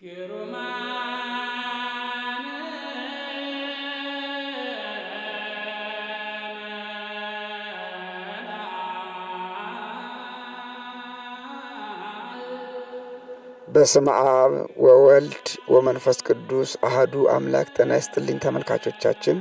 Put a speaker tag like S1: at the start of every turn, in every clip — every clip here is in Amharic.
S1: በስመ አብ ወወልድ ወመንፈስ ቅዱስ አህዱ አምላክ። ጤና ይስጥልኝ ተመልካቾቻችን።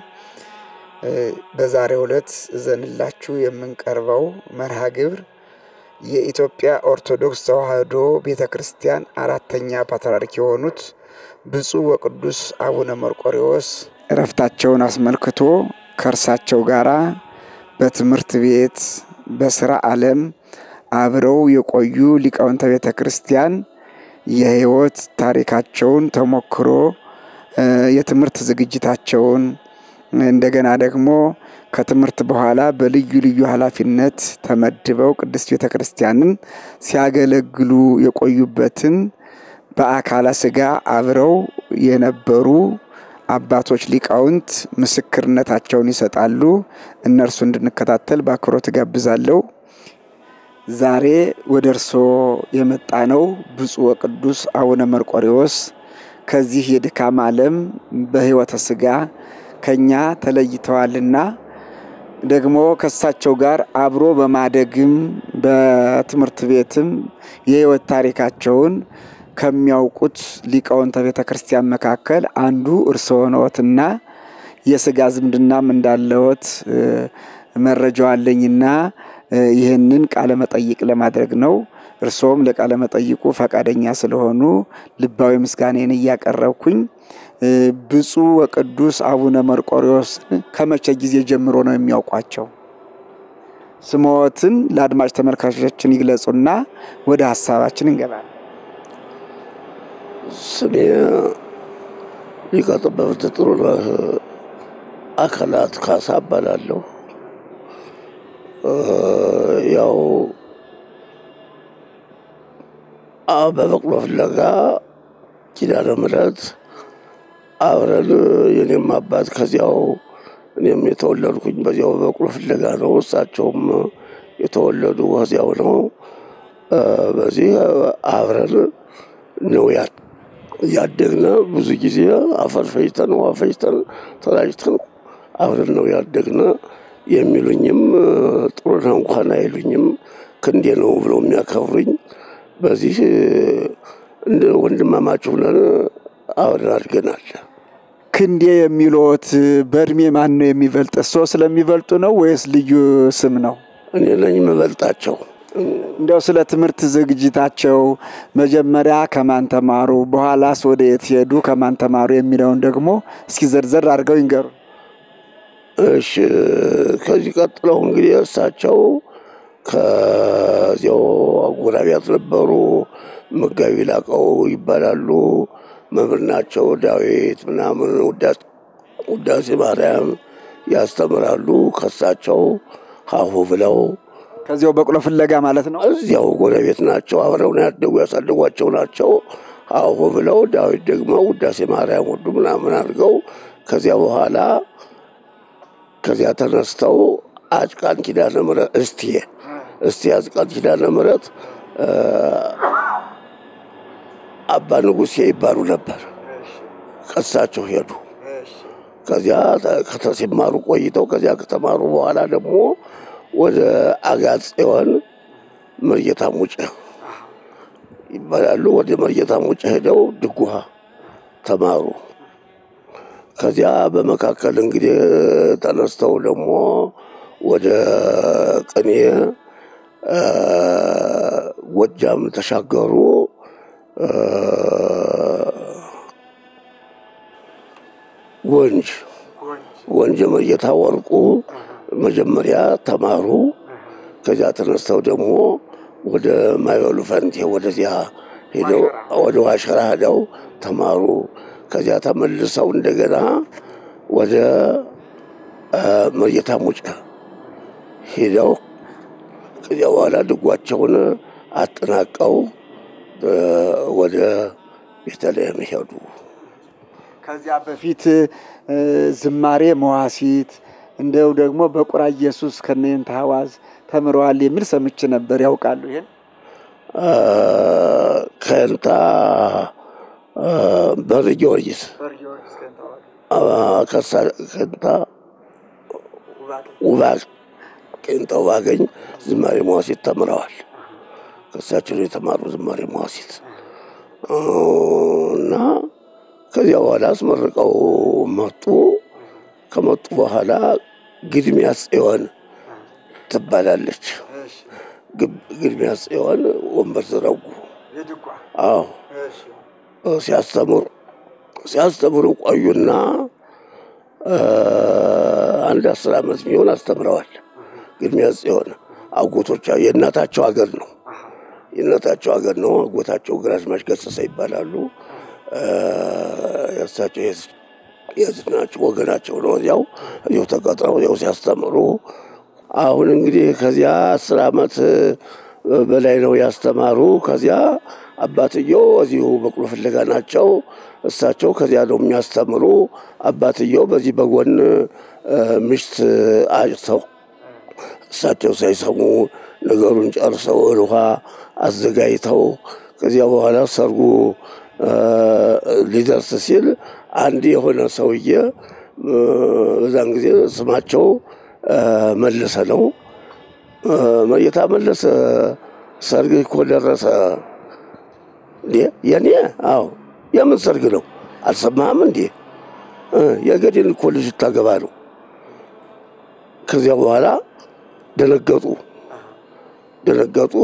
S1: በዛሬው ዕለት እዘንላችሁ የምንቀርበው መርሃ ግብር የኢትዮጵያ ኦርቶዶክስ ተዋሕዶ ቤተ ክርስቲያን አራተኛ ፓትርያርክ የሆኑት ብፁዕ ወቅዱስ አቡነ መርቆሬዎስ እረፍታቸውን አስመልክቶ ከእርሳቸው ጋራ በትምህርት ቤት በስራ ዓለም አብረው የቆዩ ሊቃውንተ ቤተ ክርስቲያን የሕይወት ታሪካቸውን ተሞክሮ የትምህርት ዝግጅታቸውን እንደገና ደግሞ ከትምህርት በኋላ በልዩ ልዩ ኃላፊነት ተመድበው ቅድስት ቤተ ክርስቲያንን ሲያገለግሉ የቆዩበትን በአካለ ሥጋ አብረው የነበሩ አባቶች ሊቃውንት ምስክርነታቸውን ይሰጣሉ። እነርሱ እንድንከታተል በአክብሮት ጋብዛለሁ። ዛሬ ወደ እርስዎ የመጣ ነው ብፁዕ ወቅዱስ አቡነ መርቆሬዎስ ከዚህ የድካም ዓለም በሕይወተ ሥጋ ከኛ ተለይተዋልና ደግሞ ከእሳቸው ጋር አብሮ በማደግም በትምህርት ቤትም የሕይወት ታሪካቸውን ከሚያውቁት ሊቃውንተ ቤተ ክርስቲያን መካከል አንዱ እርስዎ ነዎትና የሥጋ ዝምድናም እንዳለዎት መረጃው አለኝና ይህንን ቃለ መጠይቅ ለማድረግ ነው። እርስዎም ለቃለ መጠይቁ ፈቃደኛ ስለሆኑ ልባዊ ምስጋኔን እያቀረብኩኝ ብፁዕ ወቅዱስ አቡነ መርቆሬዎስን ከመቼ ጊዜ ጀምሮ ነው የሚያውቋቸው? ስምዎትን ለአድማጭ ተመልካቾቻችን ይግለጹና ወደ ሀሳባችን እንገባለን።
S2: ስሜ ሊቀ ጠበብት ጥሩነህ አካላት ካሳ እባላለሁ። ያው በበቅሎ ፍለጋ ኪዳነ ምሕረት አብረን የኔም አባት ከዚያው እኔም የተወለድኩኝ በዚያው በበቅሎ ፍለጋ ነው። እሳቸውም የተወለዱ ከዚያው ነው። በዚህ አብረን ነው ያደግነ። ብዙ ጊዜ አፈር ፈጅተን ውሃ ፈጅተን ተላጅተን አብረን ነው ያደግነ። የሚሉኝም ጥሩነህ እንኳን አይሉኝም ክንዴ ነው ብለው የሚያከብሩኝ። በዚህ እንደ ወንድማማች ሆነን አብረን አድገናል።
S1: ክንዴ የሚሉት በእድሜ ማን ነው የሚበልጥ? እርስዎ ስለሚበልጡ ነው ወይስ ልዩ ስም ነው?
S2: እኔ ነኝ የምበልጣቸው።
S1: እንዲያው ስለ ትምህርት ዝግጅታቸው መጀመሪያ ከማን ተማሩ፣ በኋላስ ወደ የት ሄዱ፣ ከማን ተማሩ የሚለውን ደግሞ እስኪ ዘርዘር አድርገው ይንገሩ።
S2: እሺ ከዚህ ቀጥለው እንግዲህ እሳቸው ከዚያው አጎራቢያት ነበሩ። መጋቢ ላቀው ይባላሉ። መምህር ናቸው። ዳዊት ምናምን ውዳሴ ማርያም ያስተምራሉ። ከሳቸው ሀሁ ብለው
S1: ከዚያው በቅሎ ፍለጋ ማለት ነው።
S2: እዚያው ጎረቤት ናቸው። አብረው ነው ያደጉ ያሳደጓቸው ናቸው። ሀሁ ብለው ዳዊት ደግሞ ውዳሴ ማርያም ወዱ ምናምን አድርገው ከዚያ በኋላ ከዚያ ተነስተው አጭቃን ኪዳነ ምሕረት እስቴ እስቴ አጭቃን ኪዳነ ምሕረት አባ ንጉሴ ይባሉ ነበር። ከሳቸው ሄዱ። ከዚያ ከተሲማሩ ቆይተው ከዚያ ከተማሩ በኋላ ደግሞ ወደ አጋጽዮን መርጌታ ሙጬ ይባላሉ። ወደ መርጌታ ሙጬ ሄደው ድጓ ተማሩ። ከዚያ በመካከል እንግዲህ ተነስተው ደግሞ ወደ ቅኔ ጎጃም ተሻገሩ። ወንጅ ወንጅ መርጌታ ወርቁ መጀመሪያ ተማሩ። ከዚያ ተነስተው ደግሞ ወደ ማይበሉ ፈንቴ ወደዚያ ሄደው ወደ ዋሸራ ሄደው ተማሩ። ከዚያ ተመልሰው እንደገና ወደ መርጌታ ሙጬ ሄደው ከዚያ በኋላ ድጓቸውን አጠናቀው ወደ ቤተልሔም ሄዱ።
S1: ከዚያ በፊት ዝማሬ መዋሲት እንደው ደግሞ በቁራ ኢየሱስ ከነየንተ ሐዋዝ ተምረዋል የሚል ሰምቼ ነበር። ያውቃሉ? ይሄን
S2: ከንታ በር ጊዮርጊስ ከሳ ከንታ ውባ ቄንጠው ባገኝ ዝማሬ መዋሲት ተምረዋል። ከሳቸው ነው የተማሩ ዝማሬ መዋሲት እና ከዚያ በኋላ አስመርቀው መጡ። ከመጡ በኋላ ግድሚያ ጽዮን ትባላለች። ግድሚያ ጽዮን ወንበር ዘረጉ። አዎ ሲያስተምሩ ሲያስተምሩ ቆዩና አንድ አስር ዓመት የሚሆን አስተምረዋል። ግድሚያ ጽዮን አጎቶቻ የእናታቸው ሀገር ነው የእናታቸው ሀገር ነው። አጎታቸው ግራዝማች ገሰሰ ይባላሉ። የእሳቸው የህዝብ ናቸው፣ ወገናቸው ነው። እዚያው እዚያው ተቀጥረው እዚያው ሲያስተምሩ አሁን እንግዲህ ከዚያ አስር ዓመት በላይ ነው ያስተማሩ። ከዚያ አባትየው እዚሁ በቅሎ ፍለጋ ናቸው። እሳቸው ከዚያ ነው የሚያስተምሩ። አባትየው በዚህ በጎን ምሽት አጭተው እሳቸው ሳይሰሙ ነገሩን ጨርሰው ውሃ አዘጋጅተው ከዚያ በኋላ ሰርጉ ሊደርስ ሲል አንድ የሆነ ሰውዬ በዛን ጊዜ ስማቸው መለሰ ነው። መየታ መለሰ ሰርግ እኮ ደረሰ። የኔ አዎ፣ የምን ሰርግ ነው? አልሰማህም እንዴ? የገዴን እኮ ልጅ ታገባ ነው። ከዚያ በኋላ ደነገጡ ደነገጡ።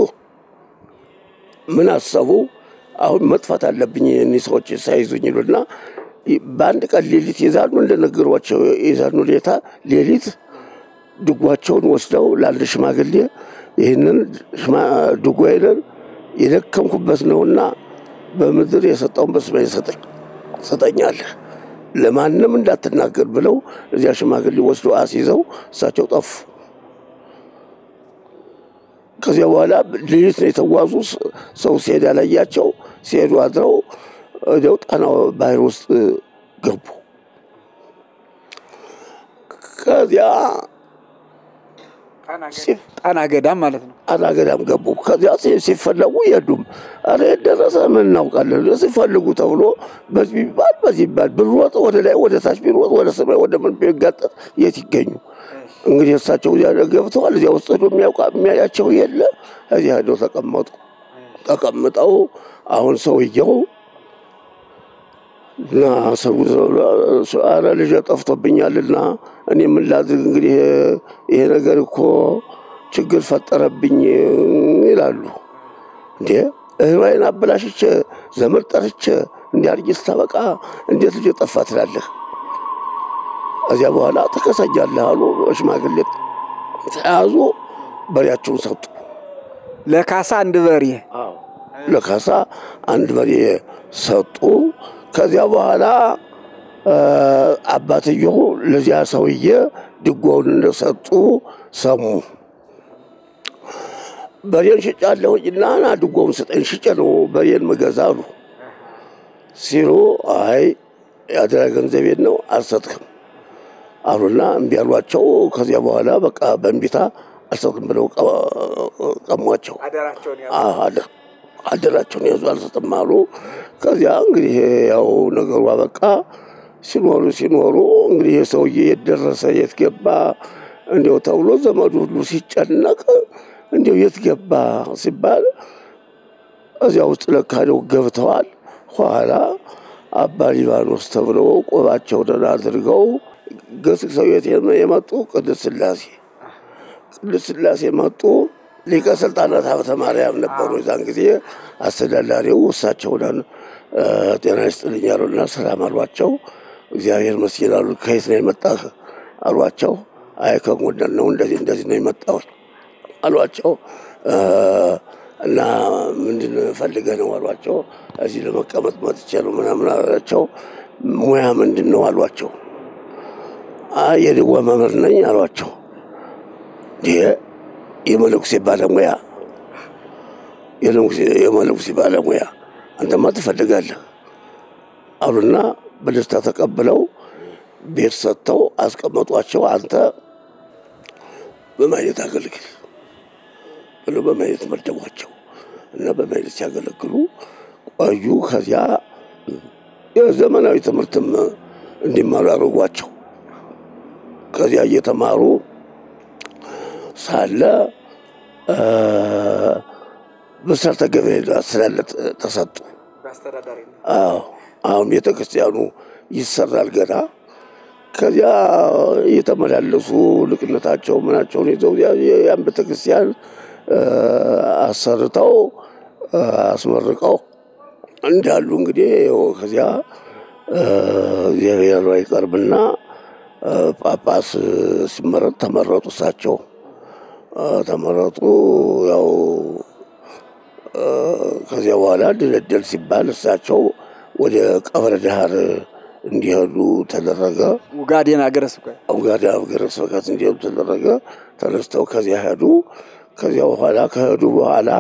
S2: ምን አሰቡ? አሁን መጥፋት አለብኝ እኒህ ሰዎች ሳይዙኝ ይሉና በአንድ ቀን ሌሊት ይዛሉ። እንደነገሯቸው ይዛሉ። ሌታ ሌሊት ድጓቸውን ወስደው ለአንድ ሽማግሌ ይህንን ድጓዬን የደከምኩበት ነውና በምድር የሰጠውን በሰማይ ሰጠኛለህ፣ ለማንም እንዳትናገር ብለው እዚያ ሽማግሌ ወስደው አስይዘው እሳቸው ጠፉ። ከዚያ በኋላ ሌሊት ነው የተጓዙ። ሰው ሲሄድ ያላያቸው ሲሄዱ አድረው ወዲያው ጣና ባህር ውስጥ ገቡ። ከዚያ
S1: ጣና ገዳም ማለት ነው።
S2: ጣና ገዳም ገቡ። ከዚያ ሲፈለጉ የሉም። ኧረ የት ደረሰ ምን እናውቃለን? ሲፈልጉ ተብሎ በዚህ ቢባል በዚህ ቢባል ብንሮጥ ወደ ላይ ወደ ታች ቢሮጥ ወደ ሰማይ ወደ ምን ቢጋጠጥ የት ይገኙ? እንግዲህ እሳቸው እዚያ ገብተዋል። እዚያ ውስጥ ሄዶ የሚያውቃ የሚያያቸው የለ። እዚያ ሄደው ተቀመጡ። ተቀምጠው አሁን ሰውየው እና ሰው አረ ልጄ ጠፍቶብኛልና እኔ ምን ላድርግ እንግዲህ ይሄ ነገር እኮ ችግር ፈጠረብኝ ይላሉ። እንዴ እህዋይን አበላሽቼ ዘመድ ጠርቼ እንዲያርጊ ስታበቃ እንዴት ልጄ ጠፋ ትላለህ? ከዚያ በኋላ ተከሰጃለህ አሉ። ሽማግሌ ተያዙ። በሬያቸውን ሰጡ።
S1: ለካሳ አንድ በሬ
S2: ለካሳ አንድ በሬ ሰጡ። ከዚያ በኋላ አባትየው ለዚያ ሰውዬ ድጓውን እንደሰጡ ሰሙ። በሬን ሽጫለሁኝና ና ድጓውን ስጠኝ፣ ሽጬ ነው በሬን ምገዛ አሉ። ሲሉ አይ የአደራ ገንዘቤን ነው አልሰጥክም አሉና እምቢ አሏቸው። ከዚያ በኋላ በቃ በእንቢታ አልሰጥም ብለው ቀሟቸው። አደራቸውን ያዙ፣ አልሰጥም አሉ። ከዚያ እንግዲህ ያው ነገሩ አበቃ። ሲኖሩ ሲኖሩ እንግዲህ የሰውዬ የት ደረሰ የት ገባ እንዲው ተብሎ ዘመዱ ሁሉ ሲጨነቅ እንዲው የት ገባ ሲባል እዚያ ውስጥ ለካ ነው ገብተዋል። ኋላ አባ ሊባኖስ ተብለው ቆባቸውን አድርገው ገስግሰው የት የመጡ ቅድስት ሥላሴ ቅድስት ሥላሴ መጡ። ሊቀ ስልጣናት ሀብተ ማርያም ነበሩ። የዛን ጊዜ አስተዳዳሪው እሳቸውን ጤና ይስጥልኝ አሉና ሰላም አሏቸው። እግዚአብሔር መስጊድ አሉ። ከየት ነው የመጣህ አሏቸው። አይ ከጎንደር ነው እንደዚህ እንደዚህ ነው የመጣሁት አሏቸው። እና ምንድን ፈልገህ ነው አሏቸው። እዚህ ለመቀመጥ መጥቼ ነው ምናምን አላቸው። ሙያ ምንድን ነው አሏቸው። አይ የድጓ መምህር ነኝ አሏቸው። ይሄ የመነኩሴ ባለሙያ የመነኩሴ ባለሙያ አንተማ ትፈልጋለህ አሉና በደስታ ተቀብለው ቤት ሰጥተው አስቀመጧቸው። አንተ በማየት አገልግል ብለው በማየት መደቧቸው እና በማየት ሲያገለግሉ ቆዩ። ከዚያ የዘመናዊ ትምህርትም እንዲማሩ ያደርጓቸው። ከዚያ እየተማሩ ሳለ ብስራተ ገብርኤል አስተዳደር ተሰጡ። አዎ አሁን ቤተ ክርስቲያኑ ይሰራል ገና። ከዚያ እየተመላለሱ ልቅነታቸው ምናቸውን ይዘው ያን ቤተ ክርስቲያን አሰርተው አስመርቀው እንዳሉ እንግዲህ ከዚያ እግዚአብሔር ይቀርብና ጳጳስ ሲመረጥ ተመረጡ። እሳቸው ተመረጡ። ያው ከዚያ በኋላ ድልድል ሲባል እሳቸው ወደ ቀብረ ዳህር እንዲሄዱ ተደረገ።
S1: ውጋዴን ሀገረ ስብከት
S2: ውጋዴን ሀገረ ስብከት እንዲሄዱ ተደረገ። ተነስተው ከዚያ ሄዱ። ከዚያ በኋላ ከሄዱ በኋላ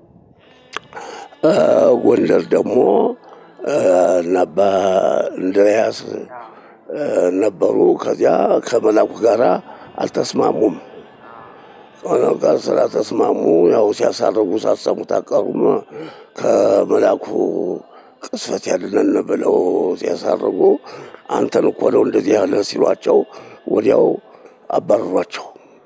S2: ጎንደር ደግሞ እና አባ እንድርያስ ነበሩ። ከዚያ ከመላኩ ጋር አልተስማሙም። ከመላኩ ጋር ስላልተስማሙ ያው ሲያሳርጉ ሳሰሙት አቀሩም። ከመላኩ ቅስፈት ያድነን ብለው ሲያሳርጉ አንተን እኮ ነው እንደዚህ ያለ ሲሏቸው ወዲያው አባረሯቸው።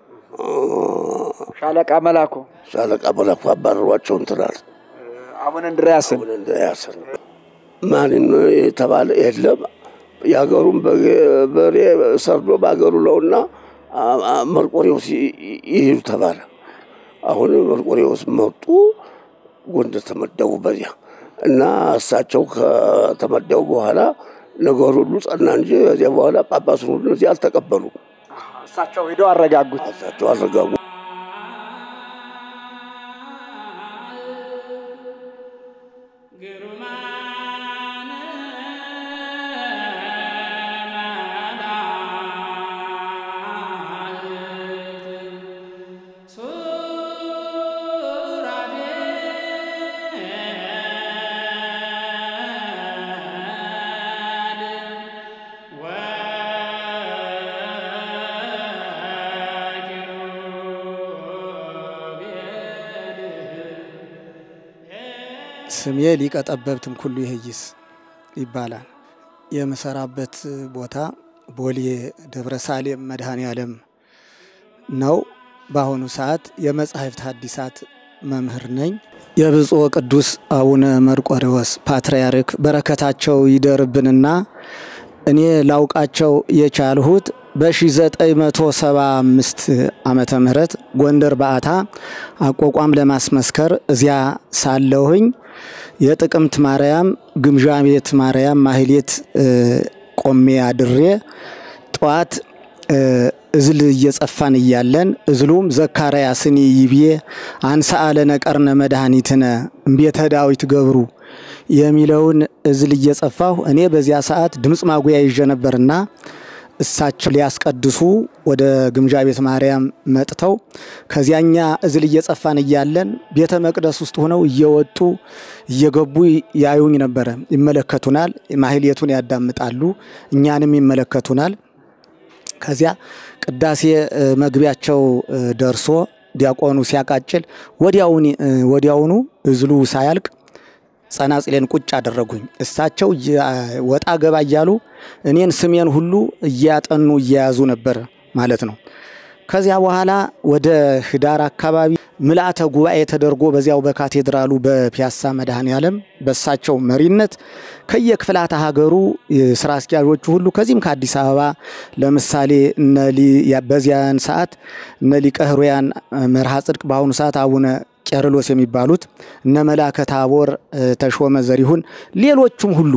S1: ሻለቃ መላኩ
S2: ሻለቃ መላኩ አባረሯቸው እንትናል
S1: አቡነ እንድርያስን
S2: አቡነ እንድርያስን ማን የተባለ የለም። የሀገሩን በሬ ሰርዶ በሀገሩ ነውና መርቆሬዎስ ይሄዱ ተባለ። አሁን መርቆሬዎስ መጡ፣ ጎንደር ተመደቡ በዚያ እና እሳቸው ከተመደቡ በኋላ ነገሩ ሁሉ ጸና እንጂ ከዚያ በኋላ ጳጳሱን ሁሉ እዚህ አልተቀበሉ።
S1: እሳቸው ሄደው አረጋጉት።
S2: እሳቸው አረጋጉ።
S3: ስሜ ሊቀ ጠበብትም ኩሉ ይህይስ ይባላል። የምሰራበት ቦታ ቦሌ ደብረ ሳሌም መድኃኔ ዓለም ነው። በአሁኑ ሰዓት የመጻሕፍት ሐዲሳት መምህር ነኝ። የብፁዕ ቅዱስ አቡነ መርቆሬዎስ ፓትርያርክ በረከታቸው ይደርብንና እኔ ላውቃቸው የቻልሁት በ1975 ዓመተ ምህረት ጎንደር በዓታ አቋቋም ለማስመስከር እዚያ ሳለሁኝ የጥቅምት ማርያም ግምዣ ቤት ማርያም ማህሌት ቆሜ አድሬ ጠዋት እዝል እየጸፋን እያለን እዝሉም ዘካርያስኒ ይቤ አንሥአ ለነ ቀርነ መድኃኒትነ እምቤተ ዳዊት ገብሩ የሚለውን እዝል እየጸፋሁ እኔ በዚያ ሰዓት ድምፅ ማጉያ ይዤ ነበርና እሳቸው ሊያስቀድሱ ወደ ግምጃ ቤት ማርያም መጥተው ከዚያኛ እዝል እየጸፋን እያለን ቤተ መቅደስ ውስጥ ሆነው እየወጡ እየገቡ ያዩኝ ነበረ። ይመለከቱናል፣ ማህሌቱን ያዳምጣሉ፣ እኛንም ይመለከቱናል። ከዚያ ቅዳሴ መግቢያቸው ደርሶ ዲያቆኑ ሲያቃጭል ወዲያውኑ እዝሉ ሳያልቅ ጸናጽሌን ቁጭ አደረጉኝ። እሳቸው ወጣ ገባ እያሉ እኔን ስሜን ሁሉ እያጠኑ እየያዙ ነበር ማለት ነው። ከዚያ በኋላ ወደ ህዳር አካባቢ ምልአተ ጉባኤ ተደርጎ በዚያው በካቴድራሉ በፒያሳ መድኃኔ ዓለም በእሳቸው መሪነት ከየክፍላተ ሀገሩ ስራ አስኪያዦቹ ሁሉ ከዚህም ከአዲስ አበባ ለምሳሌ በዚያን ሰዓት እነ ሊቀ ሕሩያን መርሃ ጽድቅ በአሁኑ ሰዓት አቡነ ቄርሎስ የሚባሉት እነ መላከ ታቦር ተሾመ ዘሪሁን ሌሎቹም ሁሉ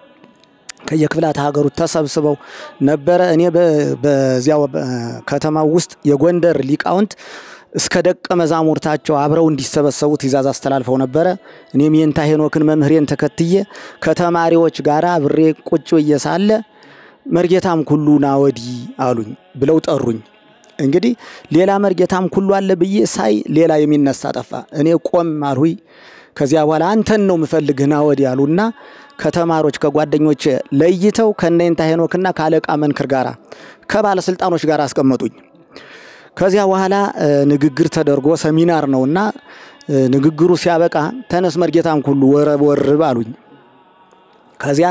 S3: ከየክፍላት ሀገሩ ተሰብስበው ነበረ። እኔ በዚያው ከተማው ውስጥ የጎንደር ሊቃውንት እስከ ደቀ መዛሙርታቸው አብረው እንዲሰበሰቡ ትእዛዝ አስተላልፈው ነበረ። እኔም የንታ ሄኖክን መምህሬን ተከትዬ ከተማሪዎች ጋር ብሬ ቁጭ ብዬ ሳለ መርጌታም ኩሉ ና ወዲህ አሉኝ ብለው ጠሩኝ። እንግዲህ ሌላ መርጌታም ኩሉ አለ ብዬ ሳይ ሌላ የሚነሳ ጠፋ። እኔ ቆም አልሁኝ። ከዚያ በኋላ አንተን ነው ምፈልግህ ና ወዲህ አሉና ከተማሪዎች ከጓደኞች ለይተው ከነይንታ ሄኖክና ከአለቃ መንክር ጋር ከባለስልጣኖች ጋር አስቀመጡኝ። ከዚያ በኋላ ንግግር ተደርጎ ሰሚናር ነውና ንግግሩ ሲያበቃ ተነስ መርጌታም ኩሉ ወረብ ወርብ አሉኝ። ከዚያ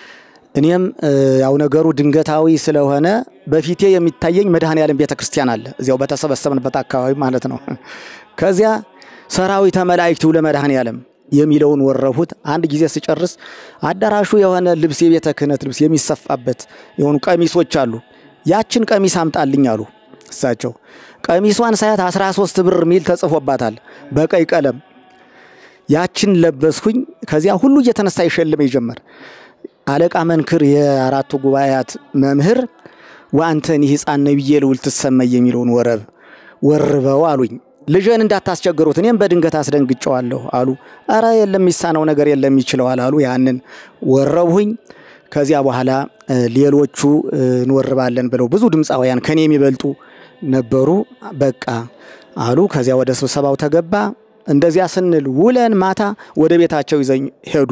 S3: እኔም ያው ነገሩ ድንገታዊ ስለሆነ በፊቴ የሚታየኝ መድኃኔዓለም ቤተ ክርስቲያን አለ እዚያው በተሰበሰብንበት አካባቢ ማለት ነው። ከዚያ ሰራዊተ መላእክቱ ለመድኃኔዓለም የሚለውን ወረፉት። አንድ ጊዜ ስጨርስ አዳራሹ የሆነ ልብስ የቤተ ክህነት ልብስ የሚሰፋበት የሆኑ ቀሚሶች አሉ። ያችን ቀሚስ አምጣልኝ አሉ እሳቸው። ቀሚሷን ሳያት 13 ብር ሚል ተጽፎባታል በቀይ ቀለም። ያችን ለበስኩኝ። ከዚያ ሁሉ እየተነሳ ይሸልመኝ ጀመር። አለቃ መንክር የአራቱ ጉባኤያት መምህር ወአንተኒ ሕፃን ነቢየ ልዑል ትሰመይ የሚለውን ወረብ ወርበው አሉኝ። ልጅን እንዳታስቸግሩት እኔም በድንገት አስደንግጨዋለሁ አሉ። አረ የለም የሚሳነው ነገር የለም ይችለዋል አሉ። ያንን ወረብሁኝ። ከዚያ በኋላ ሌሎቹ እንወርባለን ብለው ብዙ ድምፃውያን ከኔ የሚበልጡ ነበሩ። በቃ አሉ። ከዚያ ወደ ስብሰባው ተገባ። እንደዚያ ስንል ውለን ማታ ወደ ቤታቸው ይዘኝ ሄዱ።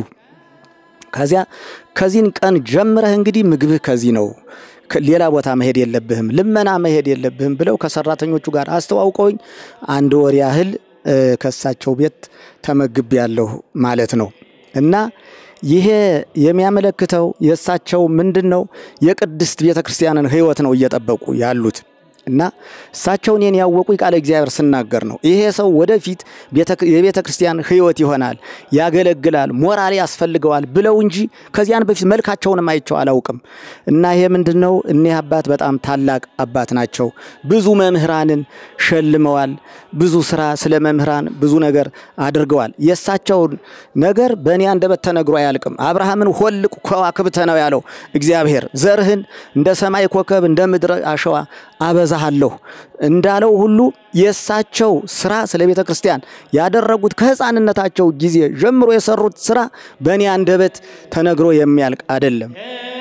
S3: ከዚያ ከዚህን ቀን ጀምረህ እንግዲህ ምግብህ ከዚህ ነው፣ ሌላ ቦታ መሄድ የለብህም፣ ልመና መሄድ የለብህም ብለው ከሰራተኞቹ ጋር አስተዋውቀውኝ አንድ ወር ያህል ከእሳቸው ቤት ተመግብ ያለሁ ማለት ነው እና ይሄ የሚያመለክተው የእሳቸው ምንድን ነው? የቅድስት ቤተ ክርስቲያንን ሕይወት ነው እየጠበቁ ያሉት እና እሳቸው እኔን ያወቁ ቃለ እግዚአብሔር ስናገር ነው። ይሄ ሰው ወደፊት የቤተ ክርስቲያን ሕይወት ይሆናል፣ ያገለግላል፣ ሞራል ያስፈልገዋል ብለው እንጂ ከዚያን በፊት መልካቸውንም አይቸው አላውቅም። እና ይሄ ምንድን ነው? እኒህ አባት በጣም ታላቅ አባት ናቸው። ብዙ መምህራንን ሸልመዋል። ብዙ ስራ ስለ መምህራን ብዙ ነገር አድርገዋል። የእሳቸውን ነገር በእኔ አንደበት ተነግሮ አያልቅም። አብርሃምን ሆልቅ ከዋክብተ ነው ያለው እግዚአብሔር። ዘርህን እንደ ሰማይ ኮከብ እንደ ምድር አሸዋ አበዛሃለሁ እንዳለው ሁሉ የእሳቸው ስራ ስለ ቤተ ክርስቲያን ያደረጉት ከሕፃንነታቸው ጊዜ ጀምሮ የሰሩት ስራ በእኔ አንደበት ተነግሮ የሚያልቅ አይደለም።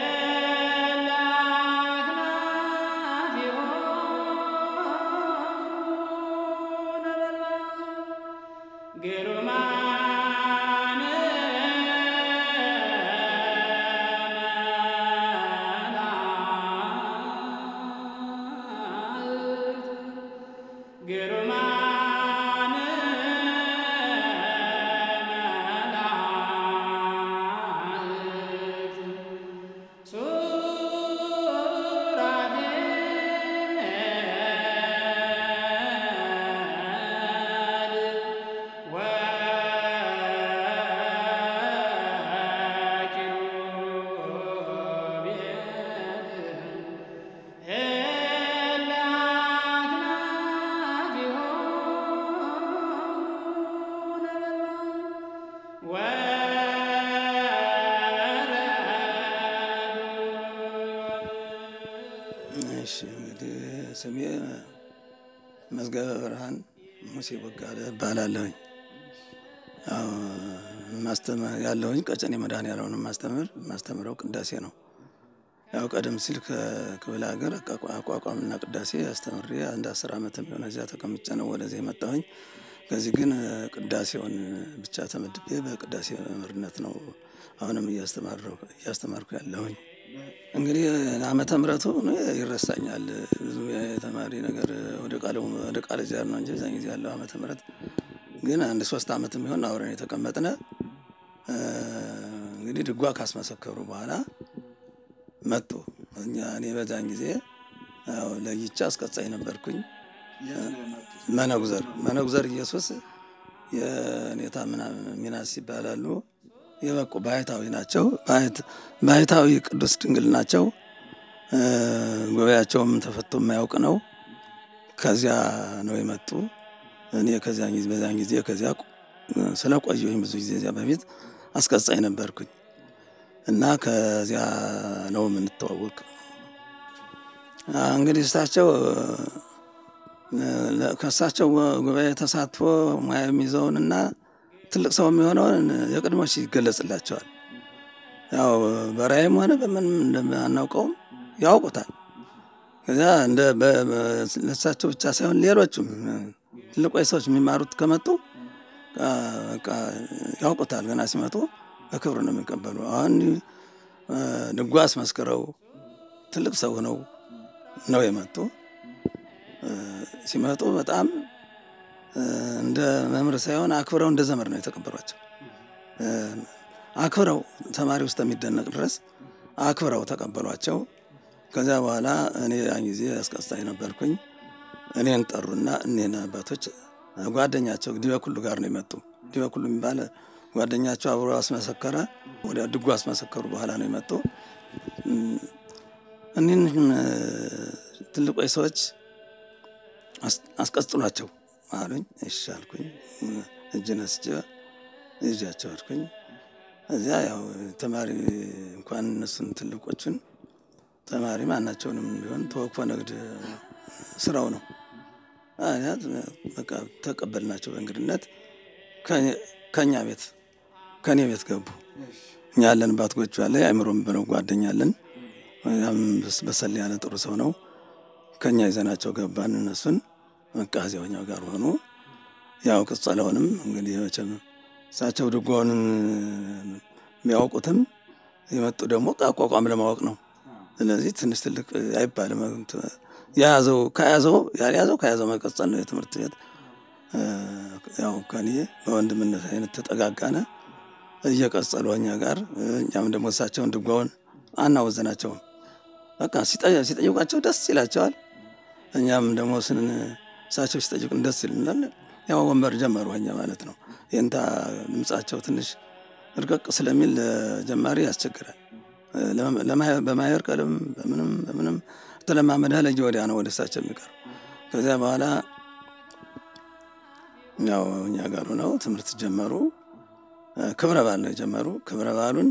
S4: ስሜ መዝገበ ብርሃን ሙሴ ቦጋለ እባላለሁኝ። ያለሁኝ ቀጨኔ መድኃኔዓለም ማስተምር ማስተምረው ቅዳሴ ነው። ያው ቀደም ሲል ከክፍለ ሀገር አቋቋምና ቅዳሴ አስተምሬ አንድ አስር ዓመት የሚሆነ እዚያ ተቀምጬ ነው ወደዚህ የመጣሁኝ። ከዚህ ግን ቅዳሴውን ብቻ ተመድቤ በቅዳሴ መምህርነት ነው አሁንም እያስተማርኩ ያለሁኝ። እንግዲህ ዓመተ ምሕረቱ ይረሳኛል። ብዙ የተማሪ ነገር ወደ ቃል ወደ ቃል እግዚአብሔር ነው እንጂ እዛን ጊዜ ያለው ዓመተ ምሕረት ግን አንድ ሶስት ዓመት የሚሆን አብረን የተቀመጥነ እንግዲህ ድጓ ካስመሰከሩ በኋላ መጡ። እኛ እኔ በዛን ጊዜ ያው ለይቻ አስቀጻይ ነበርኩኝ። መነጉዘር መነጉዘር ኢየሱስ የኔታ ምናምን ሚናስ ይባላሉ። የበቁ ባህታዊ ናቸው። ባህታዊ ቅዱስ ድንግል ናቸው። ጉባኤያቸውም ተፈቶ የማያውቅ ነው። ከዚያ ነው የመጡ። እኔ ከዚያ ጊዜ በዚያን ጊዜ ከዚያ ስለቆየሁኝ ብዙ ጊዜ እዚያ በፊት አስቀጻይ ነበርኩኝ እና ከዚያ ነው የምንተዋወቅ። እንግዲህ እሳቸው ከእሳቸው ጉባኤ ተሳትፎ ሙያ የሚይዘውንና ትልቅ ሰው የሚሆነውን የቅድሞች ይገለጽላቸዋል። ያው በራእይም ሆነ በምንም እንደማናውቀውም ያውቁታል። ከዚያ እንደ ለእሳቸው ብቻ ሳይሆን ሌሎቹም ትልቆች ሰዎች የሚማሩት ከመጡ በቃ ያውቁታል። ገና ሲመጡ በክብር ነው የሚቀበሉ። አሁን ድጓ አስመስክረው ትልቅ ሰው ሆነው ነው የመጡ። ሲመጡ በጣም እንደ መምህር ሳይሆን አክብረው እንደ ዘመድ ነው የተቀበሏቸው። አክብረው ተማሪ ውስጥ የሚደነቅ ድረስ አክብረው ተቀበሏቸው። ከዚያ በኋላ እኔ ያን ጊዜ አስቀስጣኝ ነበርኩኝ። እኔን ጠሩና እኔን አባቶች ጓደኛቸው ዲበኩሉ ጋር ነው የመጡ። ዲበኩሉ የሚባል ጓደኛቸው አብሮ አስመሰከረ። ወደ ድጉ አስመሰከሩ በኋላ ነው የመጡ። እኒህን ትልቆች ሰዎች አስቀጽሏቸው አሉኝ። እሺ አልኩኝ። እጅ ነስቼ ይዣቸው አልኩኝ። እዚያ ያው ተማሪ እንኳን እነሱን ትልቆቹን ተማሪ ማናቸውንም ቢሆን ተወክፎ ንግድ ስራው ነው። በቃ ተቀበልናቸው በእንግድነት ከእኛ ቤት ከእኔ ቤት ገቡ። እኛ ያለንባት ጎጆ ያለ አእምሮም ብለው ጓደኛ አለን። ያም በሰል ያለ ጥሩ ሰው ነው። ከእኛ ይዘናቸው ገባን። እነሱን በቃ እዚያው እኛው ጋር ሆኑ። ያው ቅጸለውንም እንግዲህ መቼም እሳቸው ድጓውን የሚያውቁትም የመጡ ደግሞ አቋቋም ለማወቅ ነው። ስለዚህ ትንሽ ትልቅ አይባልም። የያዘው ከያዘው ያልያዘው ከያዘው መቀጸል ነው የትምህርት ቤት ያው ከኔ በወንድምነት አይነት ተጠጋጋነ እየቀጸሉ እኛ ጋር እኛም ደግሞ እሳቸውን ድጓውን አናወዘናቸውም። በቃ ሲጠይቋቸው ደስ ይላቸዋል። እኛም ደግሞ ስን እሳቸው ሲጠይቁን ደስ ይልናል። ያው ወንበር ጀመሩ እኛ ማለት ነው። የእንታ ድምጻቸው ትንሽ እርቀቅ ስለሚል ጀማሪ ያስቸግራል። በማየር ቀለም በምንም በምንም ተለማመደ ለየ ወዲያ ነው ወደ እሳቸው የሚቀር ከዚያ በኋላ ያው እኛ ጋር ሆነው ትምህርት ጀመሩ። ክብረ በዓል ነው የጀመሩ። ክብረ በዓሉን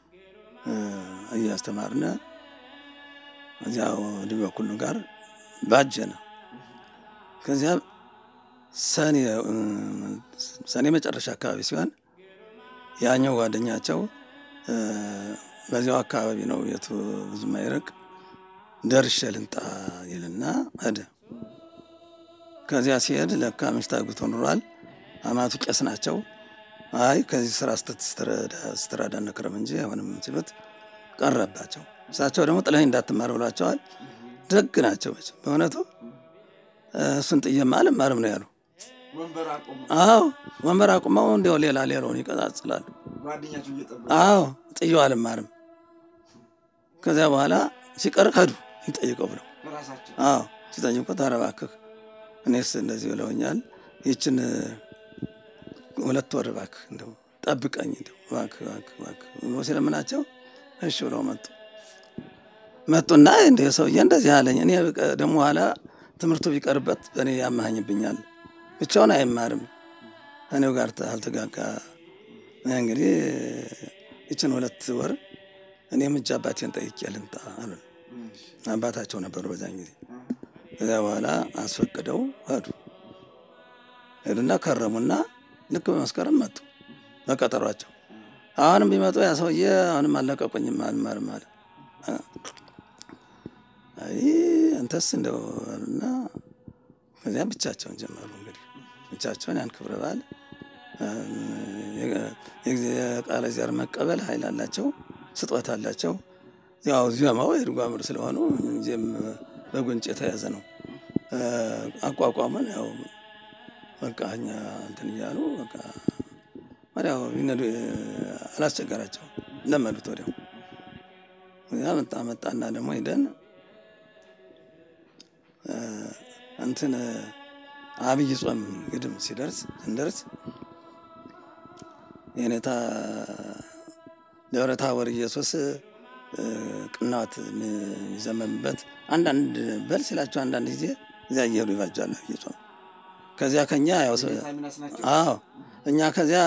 S4: እያስተማርነ እዚያው ድበኩሉ ጋር ባጀነ። ከዚያ ሰኔ ሰኔ መጨረሻ አካባቢ ሲሆን ያኛው ጓደኛቸው በዚያው አካባቢ ነው የቱ ብዙ ማይርቅ ደርሼ ልንጣ ይልና ሄደ። ከዚያ ሲሄድ ለካ ምሽት አግብቶ ኑሯል። አማቱ ቄስ ናቸው። አይ ከዚህ ስራ ስትረዳ ነክረም እንጂ አሁንም ሲሉት ቀረባቸው። እሳቸው ደግሞ ጥለኸኝ እንዳትማር ብሏቸዋል። ደግ ናቸው መቼም በእውነቱ እሱን ጥዬማ አልማርም ነው ያሉ። አዎ ወንበር አቁመው እንዲያው ሌላ ሌላውን ይቀጻጽላሉ። አዎ ጥዬው አልማርም። ከዚያ በኋላ ሲቀር ከዱ ይጠይቀው ብለው አዎ ሲጠይቁት ኧረ እባክህ እኔስ እንደዚህ ብለውኛል። ይችን ሁለት ወር እባክህ እንደው ጠብቀኝ እንደው እባክህ እባክህ እባክህ ብሎ ሲለምናቸው እሺ ብለው መጡ። መጡና እንደ ሰውዬ እንደዚህ አለኝ። እኔ ደግሞ ኋላ ትምህርቱ ቢቀርበት በእኔ ያመሃኝብኛል። ብቻውን አይማርም እኔው ጋር አልተጋጋ። እንግዲህ ይችን ሁለት ወር እኔም እጅ አባቴን ጠይቄ ልምጣ አሉ። አባታቸው ነበሩ በዛን ጊዜ። ከዚያ በኋላ አስፈቅደው ሄዱ። ሄዱና ከረሙና ልክ በመስከረም መጡ በቀጠሯቸው። አሁንም ቢመጡ ያ ሰውዬ አሁንም አለቀቁኝም አልማርም አለ። አይ አንተስ እንደው እና ከዚያ ብቻቸውን ጀመሩ። እንግዲህ ብቻቸውን ያን ክብረ በዓል የቃለ እግዚአብሔር መቀበል ኃይል አላቸው፣ ስጦታ አላቸው። ያው ዜማው የድጓምር ስለሆኑ እንጂም በጉንጭ የተያዘ ነው። አቋቋሙን ያው በቃ እኛ እንትን እያሉ በቃ ወዲያው ይነዱ አላስቸገራቸው ለመዱት። ወዲያው ያ መጣ መጣና ደግሞ ሂደን እንትን አብይ ጾም ግድም ሲደርስ ስንደርስ የኔታ ደብረ ታቦር ኢየሱስ ቅናት የሚዘመምበት አንዳንድ በል ሲላቸው አንዳንድ ጊዜ እዚያ እየሄዱ ይባጃሉ አብይ ጾም። ከዚያ ከኛ ያው አዎ እኛ ከዚያ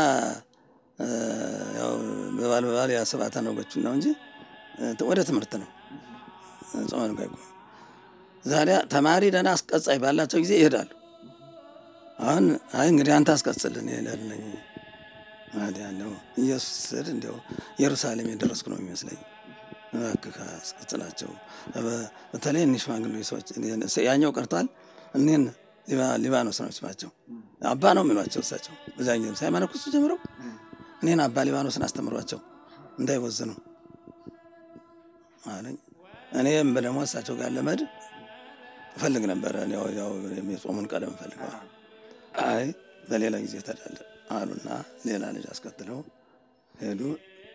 S4: ያው በባል በባል ያስባታ ነጎቹን ነው እንጂ ወደ ትምህርት ነው ጾመን ጋይቆ ዛሬ ተማሪ ደህና አስቀጻይ ባላቸው ጊዜ ይሄዳሉ። አሁን አይ እንግዲህ አንተ አስቀጽልን ይሄዳልነኝ ያለው ኢየሱስ ስል እንዲያው ኢየሩሳሌም የደረስኩ ነው የሚመስለኝ። እባክህ አስቀጽላቸው። በተለይ እኒህ ሽማግሌ ሰዎች ያኛው ቀርቷል። እኔን ሊባኖስ ነው ስማቸው። አባ ነው የሚሏቸው እሳቸው በዛ ጊዜ ሳይመነኩሱ ጀምረው እኔን አባ ሊባኖስን አስተምሯቸው እንዳይወዝኑ አለኝ። እኔም ደግሞ እሳቸው ጋር ለመድ እፈልግ ነበረ። ያው የጾሙን ቀለም እፈልገዋል። አይ በሌላ ጊዜ ተዳለ አሉና ሌላ ልጅ አስከትለው ሄዱ።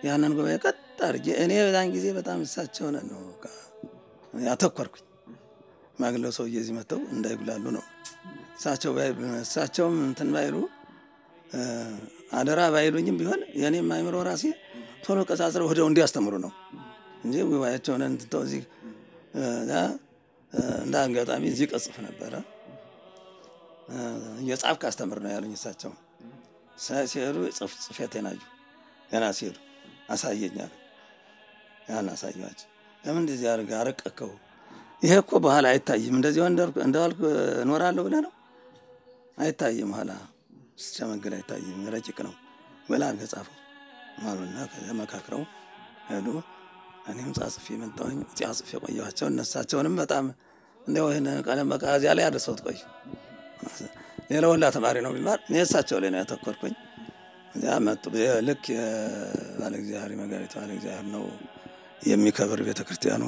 S4: ያንን ጉባኤ ቀጥ አድርጌ እኔ በዛን ጊዜ በጣም እሳቸው ነን ነው በቃ ያተኮርኩኝ። ማግለው ሰውዬ እዚህ መጥተው እንዳይጉላሉ ነው። እሳቸው ባይ- እሳቸውም እንትን ባይሉ እ፣ አደራ ባይሉኝም ቢሆን የእኔም አይምሮ ራሴ ቶሎ ቀጻጽረው ወደው እንዲያስተምሩ ነው እንጂ ጉባኤያቸውን እንትተው እዚህ እ፣ እ፣ እንደ አጋጣሚ እዚህ ቀጽፍ ነበረ እ፣ እየጻፍክ አስተምር ነው ያሉኝ። እሳቸው ሳ- ሲሄዱ ጽፍ ጽፌቴን አዩ። ገና ሲሄዱ አሳየኛል። ያን አሳየኋቸው። ለምን እንደዚህ አድርገህ አረቀከው? ይሄ እኮ በኋላ አይታይም። እንደዚህ እንደዋልክ እኖራለሁ ብለህ ነው አይታይም። ኋላ ስትሸመግል አይታይም። ረቂቅ ነው ብለህ አድርገህ ጻፈው አሉና ከዚያ መካክረው ሄዱ። እኔም ጻጽፌ መጣሁኝ። ጻጽፌ ቆየኋቸው። እነሳቸውንም በጣም እንዲያው ይህን ቀለም በቃ እዚያ ላይ አድርሰውት ቆዩ። ሌላ ሁላ ተማሪ ነው ቢማር እኔ እሳቸው ላይ ነው ያተኮርኩኝ። እዚያ መጡ። ልክ የባለ እግዚአብሔር መጋቢት ባለ እግዚአብሔር ነው የሚከብር ቤተ ክርስቲያኑ።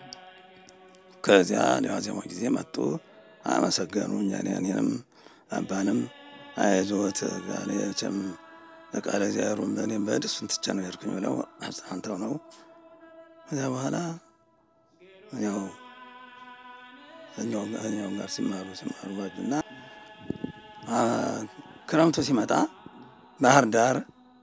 S4: ከዚያ ዋዜማው ጊዜ መጡ፣ አመሰገኑ። እኛን እኔንም አባንም አይዞት ጋሌቸም ለቃለ እግዚአብሔሩ እኔም በድሱን ትቼ ነው የሄድኩኝ ብለው አጽናንተው ነው። ከዚያ በኋላ ያው እኛው ጋር ሲማሩ ሲማሩ ባጁና ክረምቱ ሲመጣ ባህር ዳር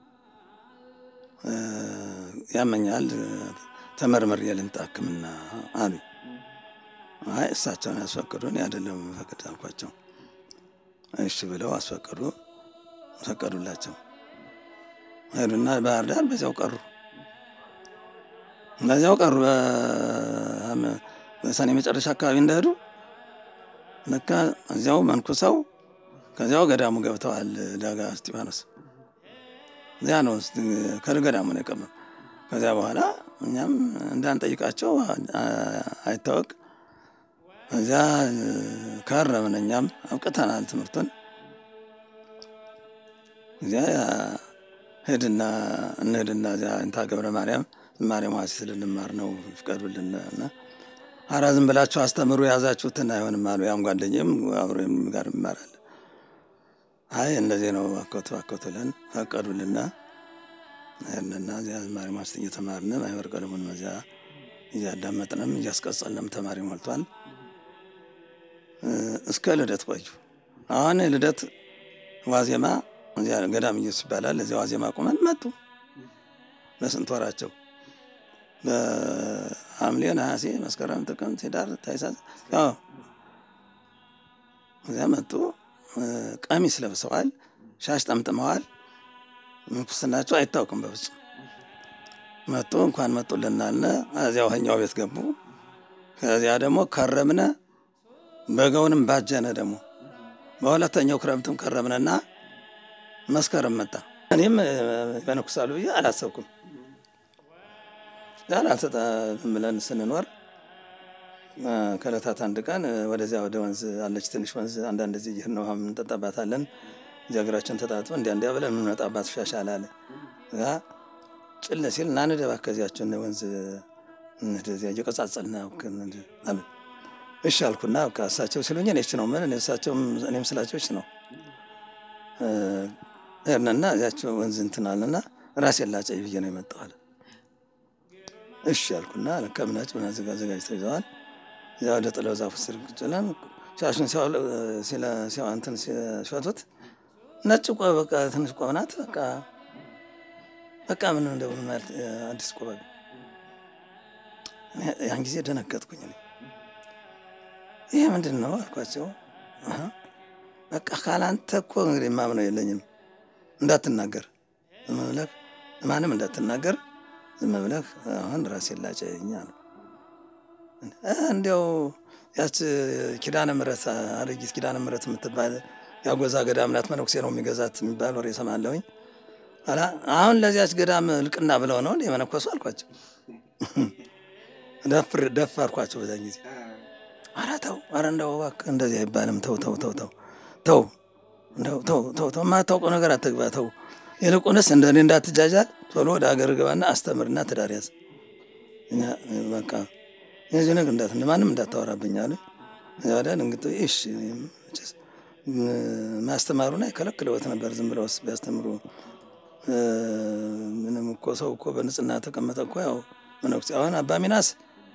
S4: ያመኛል ተመርምሬ ልምጣ ሕክምና አሉ። አይ እሳቸውን ያስፈቅዱን አይደለም ፈቅድ አልኳቸው። እሺ ብለው አስፈቅዱ ፈቀዱላቸው። ሄዱና ባህር ዳር በዚያው ቀሩ። በዚያው ቀሩ። በሰኔ መጨረሻ አካባቢ እንደሄዱ ለካ እዚያው መንኩሰው ከዚያው ገዳሙ ገብተዋል። ዳጋ እስጢፋኖስ እዚያ ነው ከገዳሙ ነው የቀመ ከዚያ በኋላ እኛም እንዳንጠይቃቸው አይታወቅ እዚያ ከረምን። እኛም አብቅተናል ትምህርቱን። እዚያ ሄድና እንሄድና እዚያ እንታ ገብረ ማርያም ዝማሬ መዋሥዕት ልንማር ነው ፍቀዱልን እና ኧረ ዝም ብላችሁ አስተምሩ የያዛችሁትን አይሆንም አሉ። ያም ጓደኛም አብሮ ጋር ይማራል። አይ እንደዚህ ነው አኮቱ አኮቱ ለን ፈቀዱልና ሄድንና እዚያ ዝማሬ መዋሥዕት እየተማርን ማኅበረ ቀለሙን መዚያ እያዳመጥንም እያስቀጸልንም ተማሪ ሞልቷል። እስከ ልደት ቆዩ። አሁን ልደት ዋዜማ እዚያ ገዳም ኢየሱስ ይባላል። እዚያ ዋዜማ ቁመን መጡ። በስንት ወራቸው በሐምሌ፣ ነሐሴ፣ መስከረም፣ ጥቅምት፣ ኅዳር፣ ታኅሳስ ያው እዚያ መጡ። ቀሚስ ለብሰዋል፣ ሻሽ ጠምጥመዋል። ምንኩስናቸው አይታወቅም በፍጹም መጡ። እንኳን መጡልናል። እዚያው ኛው ቤት ገቡ። ከዚያ ደግሞ ከረምነ በጋውንም ባጀነ ደግሞ በሁለተኛው ክረምትም ከረምነና መስከረም መጣ። እኔም በነኩሳሉ ብዬ አላሰብኩም። ዛላሰጠ ብለን ስንኖር ከዕለታት አንድ ቀን ወደዚያ ወደ ወንዝ አለች ትንሽ ወንዝ አንዳንድ ዚህ ይህን ውሃ እንጠጣባታለን። እዚህ እግራችን ተጣጥበ እንዲያ እንዲያ ብለን የምንመጣባት ሻሻል አለ ጭል ሲል እና ንደባ ከዚያችን ወንዝ እንደዚያ እየቀጻጸልና አሉ። እሺ አልኩና እሳቸው ሲሉኝ እኔ እሺ ነው ምን እሳቸውም እኔም ስላቸው እሺ ነው ሄድንና እዚያቸው ወንዝ እንትን አለና ራሴን ላጨይ ብዬ ነው የመጣው አለ። እሺ አልኩና ከምናጭ አዘጋጅተው ይዘዋል። እዚያ ወደ ጥለው ዛፉ ስር ቁጭ ብለን ሻሹን እንትን ሲፈቱት ነጭ ቆብ በቃ ትንሽ ቆብ ናት። በቃ በቃ ምን እንደሆነ ማለት አዲስ ቆብ ያን ጊዜ ደነገጥኩኝ። ይሄ ምንድን ነው አልኳቸው። በቃ ካላንተ እኮ እንግዲህ ማምነው የለኝም እንዳትናገር፣ ዝም ብለህ ማንም እንዳትናገር፣ ዝም ብለህ አሁን ራሴን ላጨኝ አሉ። እንዲያው ያች ኪዳነ ምሕረት አረጊት ኪዳነ ምሕረት የምትባል ያጎዛ ገዳም ናት፣ መነኩሴ ነው የሚገዛት የሚባል ወሬ እሰማለሁኝ። አሁን ለዚያች ገዳም እልቅና ብለው ነው የመነኮሱ አልኳቸው። ደፈርኳቸው በዛ ጊዜ። ኧረ ተው፣ ኧረ እንደው እባክህ እንደዚህ አይባልም። ተው ተው ተው ተው ተው እንደው ተው ተው ተው የማታውቀው ነገር አትግባ። ተው ይልቁንስ እንደ እኔ እንዳትጃጃል፣ ቶሎ ወደ ሀገር ግባና አስተምርና ትዳር ያዝ። በቃ የዚህ ነገር እንዳት ማንም እንዳታወራብኝ አሉ። እዚያ ወዲያ እንግዲህ እሺ ማስተማሩን አይከለክለውት ነበር። ዝም ብለው ቢያስተምሩ ምንም እኮ ሰው እኮ በንጽህና ተቀመጠ እኮ ያው መነኩሴ አሁን አባ ሚናስ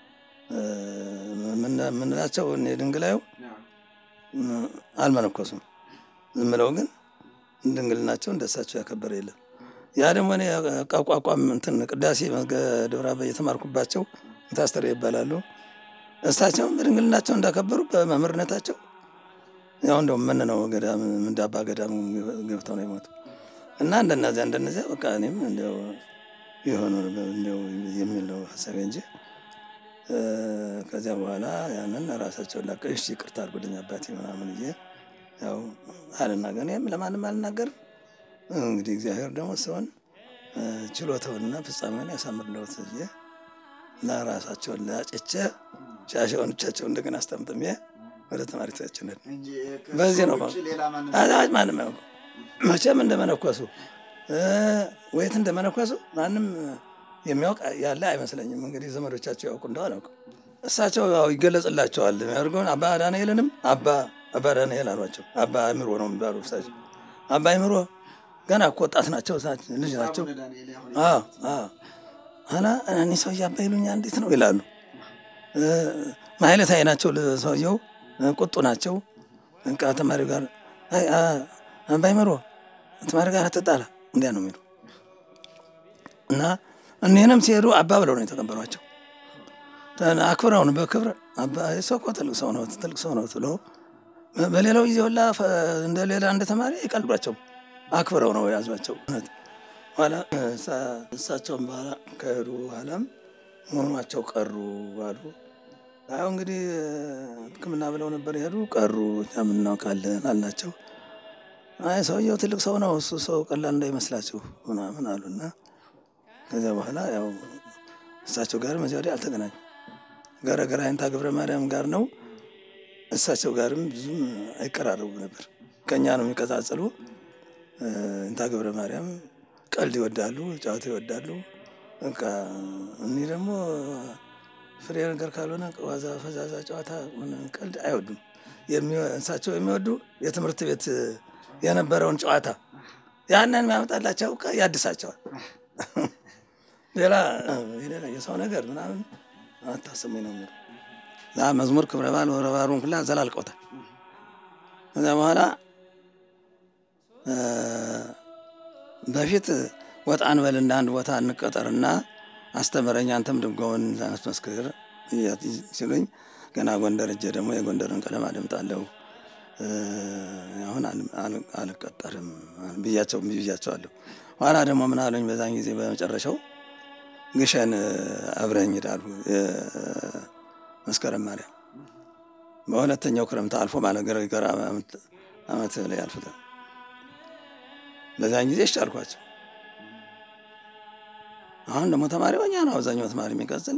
S4: ምንላቸው ድንግላዩ አልመነኮሱም። ዝም ብለው ግን ድንግልናቸው እንደሳቸው ያከበረ የለም። ያ ደግሞ እኔ አቋቋም እንትን ቅዳሴ ደብረ አባ የተማርኩባቸው ታስተር ይባላሉ። እሳቸውም በድንግልናቸው እንዳከበሩ በመምህርነታቸው ያው እንደው ምን ነው ገዳም እንደ አባ ገዳሙ ገብተው ነው የሞቱ እና እንደነዚያ እንደነዚያ በቃ እኔም እንደው የሆነ እንደው የሚል ነው ሀሳቤ እንጂ ከዚያ በኋላ ያንን ራሳቸውን ላቀ እሺ ይቅርታ አድርጉልኝ አባቴ ምናምን ብዬ ያው አልናገር እኔም ለማንም አልናገርም። እንግዲህ እግዚአብሔር ደግሞ ሰውን ችሎታውንና ፍጻሜውን ያሳምርለት ብዬ ለራሳቸውን ላጭቼ ሻሸውን ብቻቸው እንደገና አስጠምጥሜ ወደ ተማሪ ቤታችን በዚህ ነው አዛጅ ማንም ያውቁ መቼም እንደመነኮሱ ወየት እንደመነኮሱ ማንም የሚያውቅ ያለ አይመስለኝም። እንግዲህ ዘመዶቻቸው ያውቁ እንደው አላውቅም። እሳቸው ያው ይገለጽላቸዋል የሚያደርገውን አባ ዳንኤልንም አባ አባ ዳንኤል አሏቸው። አባ አእምሮ ነው የሚባሉ እሳቸው አባ አእምሮ ገና እኮ ወጣት ናቸው፣ ልጅ ናቸው። ኋላ እኔ ሰውዬ አባ ይሉኛል እንዴት ነው ይላሉ። ማይለታይ ናቸው ሰውየው፣ ቁጡ ናቸው። በቃ ተማሪው ጋር አባ አእምሮ ተማሪ ጋር አትጣላ እንዲያ ነው የሚሉ እና እኔንም ሲሄዱ አባ ብለው ነው የተቀበሏቸው። አክብረውን በክብር ሰው እኮ ትልቅ ሰው ነው ትልቅ ሰው ነው ብሎ በሌላው ጊዜ ሁላ እንደ ሌላ እንደ ተማሪ አይቀልዷቸውም። አክብረው ነው የያዟቸው። ኋላ እሳቸውን በኋላ ከሄዱ በኋላም መሆኗቸው ቀሩ አሉ። አሁ እንግዲህ ሕክምና ብለው ነበር የሄዱ ቀሩ። እኛም እናውቃለን አልናቸው። አይ ሰውየው ትልቅ ሰው ነው እሱ ሰው ቀላል እንዳይመስላችሁ ምናምን አሉና ከዚያ በኋላ ያው እሳቸው ጋርም እዚያ ወዲያ አልተገናኙ ገረገራ አይንታ ገብረ ማርያም ጋር ነው። እሳቸው ጋርም ብዙም አይቀራረቡ ነበር። ከእኛ ነው የሚቀጻጸሉ። አይንታ ገብረ ማርያም ቀልድ ይወዳሉ፣ ጨዋታ ይወዳሉ። በቃ እኒህ ደግሞ ፍሬ ነገር ካልሆነ ዋዛ ፈዛዛ ጨዋታ ቀልድ አይወዱም። እሳቸው የሚወዱ የትምህርት ቤት የነበረውን ጨዋታ ያንን የሚያመጣላቸው ያድሳቸዋል። ሌላ የሰው ነገር ምናምን አታስሙኝ ነው የሚለው። መዝሙር ክብረ በዓል ወረ በዓሉን ሁላ ዘላልቀውታል። ከዚያ በኋላ በፊት ወጣ እንበልና አንድ ቦታ እንቀጠርና አስተምረኝ አንተም ድጓውን ላስመስክር ሲሉኝ ገና ጎንደር እጄ ደግሞ የጎንደርን ቀለም አደምጣለሁ አሁን አልቀጠርም ብያቸው ብያቸዋለሁ። ኋላ ደግሞ ምን አሉኝ በዛን ጊዜ በመጨረሻው ግሸን አብረኝ ይላሉ መስከረም ማርያም በሁለተኛው ክረምት አልፎ ማለት ገረገር ዓመት ላይ አልፍታል። በዛን ጊዜ እሺ አልኳቸው። አሁን ደግሞ ተማሪ ሆኛ ነው አብዛኛው ተማሪ የሚቀጽል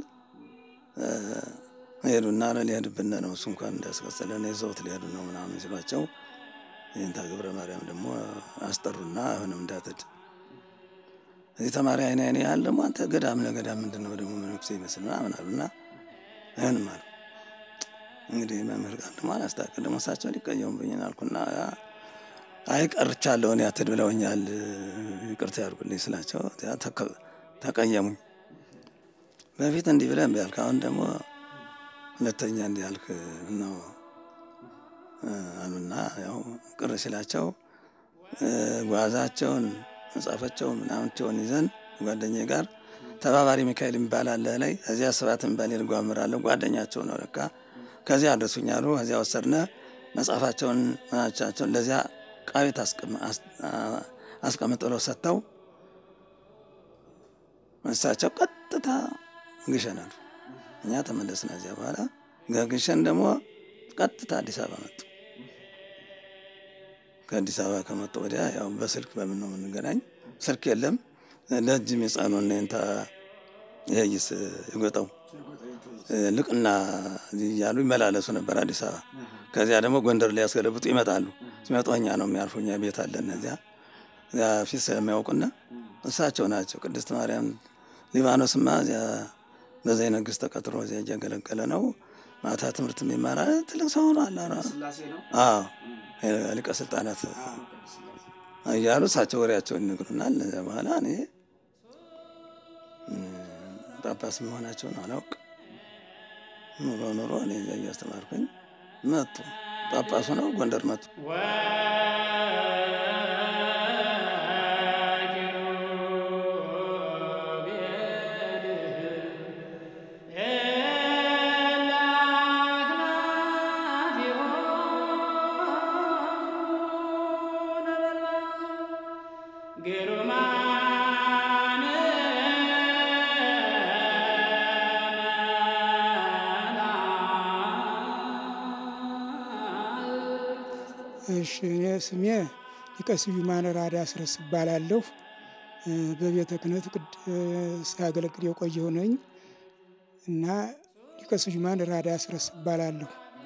S4: ሄዱና ሊሄድብን ነው እሱ እንኳን እንዳያስቀጽለን የዘውት ሊሄዱ ነው ምናምን ሲሏቸው ይህንታ ገብረ ማርያም ደግሞ አስጠሩና አሁንም እንዳትድ እዚህ ተማሪ አይነ አይነ ያህል ደግሞ አንተ ገዳም ለገዳም ምንድን ነው ደግሞ መነኩሴ ይመስል ምናምን አሉና አይሆንም አሉ። እንግዲህ መምህር ቃል ደግሞ አላስታክል ደግሞ እሳቸው ሊቀየሙብኝ አልኩና አይ ቀርቻለሁ እኔ አትድ ብለውኛል ይቅርታ ያድርጉልኝ ስላቸው ተቀየሙኝ። በፊት እንዲህ ብለህ እምቢ አልክ፣ አሁን ደግሞ ሁለተኛ እንዲህ አልክ ነው አሉና ያው ቅር ሲላቸው ጓዛቸውን መጽሐፋቸውን ምናምንቸውን ይዘን ጓደኛዬ ጋር ተባባሪ ሚካኤል የሚባል አለ ላይ እዚያ ስብሐት የሚባል የድጓ መምህር አለ ጓደኛቸው ነው ለካ ከዚያ አድረሱኝ አሉ። ከዚያ ወሰድነ መጽሐፋቸውን ምናቻቸውን ለዚያ ቃቤት አስቀምጥ ብለው ሰጥተው እሳቸው ቀጥታ ግሸን አሉ። እኛ ተመለስን። እዚያ በኋላ ግሸን ደግሞ ቀጥታ አዲስ አበባ መጡ። ከአዲስ አበባ ከመጡ ወዲያ ያው በስልክ በምን ነው የምንገናኝ? ስልክ የለም። ለእጅም የጻኑ እንታ ይይስ ይጎጠው ልቅና እያሉ ይመላለሱ ነበር አዲስ አበባ። ከዚያ ደግሞ ጎንደር ላይ ያስገለብጡ ይመጣሉ። ሲመጡ እኛ ነው የሚያርፉ። እኛ ቤት አለን እዚያ እዚያ ፊት ስለሚያውቁና እሳቸው ናቸው። ቅድስት ማርያም ሊባኖስማ እዚያ በዘይ ነግስት ተቀጥሮ እዚያ እያገለገለ ነው። ማታ ትምህርት የሚማራ ትልቅ ሰው ነው አለ ሊቀ ስልጣናት እያሉ እሳቸው ወሬያቸውን ይነግሩናል። እዚያ በኋላ እኔ ጳጳስ መሆናቸውን አላውቅ ኑሮ ኑሮ እኔ እዚያ እያስተማርኩኝ መጡ። ጳጳሱ ነው ጎንደር መጡ።
S5: እሺ እኔ ስሜ ሊቀ ስዩማን ራዳ አስረስ እባላለሁ። በቤተ ክህነት ሳገለግል የቆየሁ ነኝ እና ሊቀ ስዩማን ራዳ አስረስ እባላለሁ።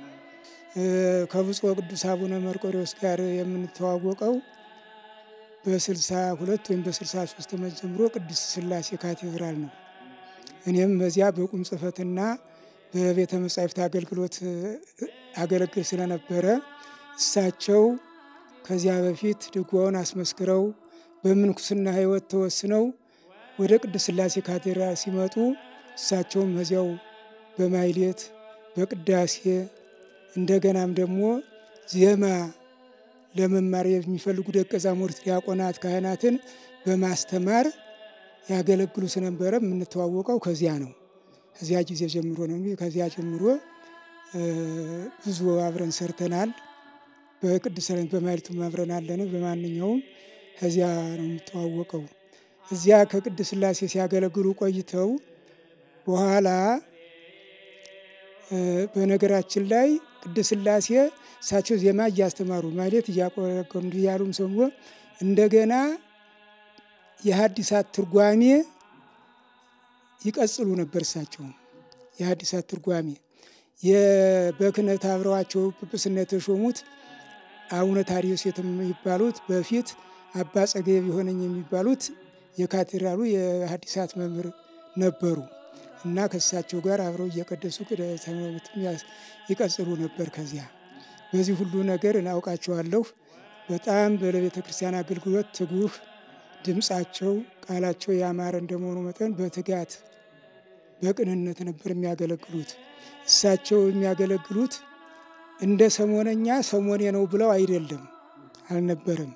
S5: ከብፁዕ ቅዱስ አቡነ መርቆሬዎስ ጋር የምንተዋወቀው በስልሳ ሁለት ወይም በስልሳ ሶስት ዓመት ጀምሮ ቅድስት ሥላሴ ካቴድራል ነው። እኔም በዚያ በቁም ጽሕፈትና በቤተ መጻሕፍት አገልግሎት አገለግል ስለነበረ እሳቸው ከዚያ በፊት ድጓውን አስመስክረው በምንኩስና ሕይወት ተወስነው ወደ ቅድስት ሥላሴ ካቴድራል ሲመጡ እሳቸውም በዚያው በማይሌት በቅዳሴ እንደገናም ደግሞ ዜማ ለመማር የሚፈልጉ ደቀ መዛሙርት፣ ዲያቆናት፣ ካህናትን በማስተማር ያገለግሉ ስለነበረ የምንተዋወቀው ከዚያ ነው። ከዚያ ጊዜ ጀምሮ ነው። ከዚያ ጀምሮ ብዙ አብረን ሰርተናል። በቅዱስ በማይልቱም አብረን አለን። በማንኛውም ከዚያ ነው የምተዋወቀው። እዚያ ከቅድስት ሥላሴ ሲያገለግሉ ቆይተው በኋላ በነገራችን ላይ ቅድስት ሥላሴ እሳቸው ዜማ እያስተማሩ ማለት እያቆረቆሩ እንዲህ ያሉም ሰሞ እንደገና የሐዲሳት ትርጓሜ ይቀጽሉ ነበር። እሳቸውም የሐዲሳት ትርጓሜ በክህነት አብረዋቸው ጵጵስና የተሾሙት አቡነ ታዲዮስ የሚባሉት በፊት አባ ጸገየ ቢሆነኝ የሚባሉት የካቴድራሉ የሐዲሳት መምህር ነበሩ እና ከእሳቸው ጋር አብረው እየቀደሱ ትምህርትም ይቀጽሉ ነበር። ከዚያ በዚህ ሁሉ ነገር እናውቃቸዋለሁ። በጣም በቤተ ክርስቲያን አገልግሎት ትጉህ፣ ድምፃቸው ቃላቸው ያማረ እንደመሆኑ መጠን በትጋት በቅንነት ነበር የሚያገለግሉት። እሳቸው የሚያገለግሉት እንደ ሰሞነኛ ሰሞኔ ነው ብለው አይደለም፣ አልነበረም።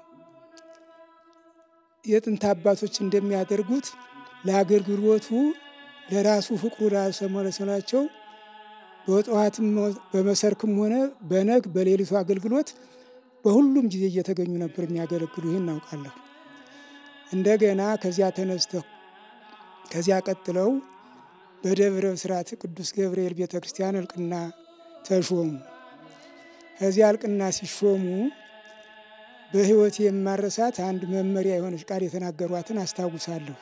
S5: የጥንት አባቶች እንደሚያደርጉት ለአገልግሎቱ ለራሱ ፍቅሩ ላሰመለሰላቸው በጠዋትም በመሰርክም ሆነ በነግ በሌሊቱ አገልግሎት በሁሉም ጊዜ እየተገኙ ነበር የሚያገለግሉ። ይህን እናውቃለሁ። እንደገና ከዚያ ተነስተው ከዚያ ቀጥለው በደብረ ብስራት ቅዱስ ገብርኤል ቤተ ክርስቲያን እልቅና ተሾሙ። ከዚያ እልቅና ሲሾሙ በሕይወት የማረሳት አንድ መመሪያ የሆነች ቃል የተናገሯትን አስታውሳለሁ።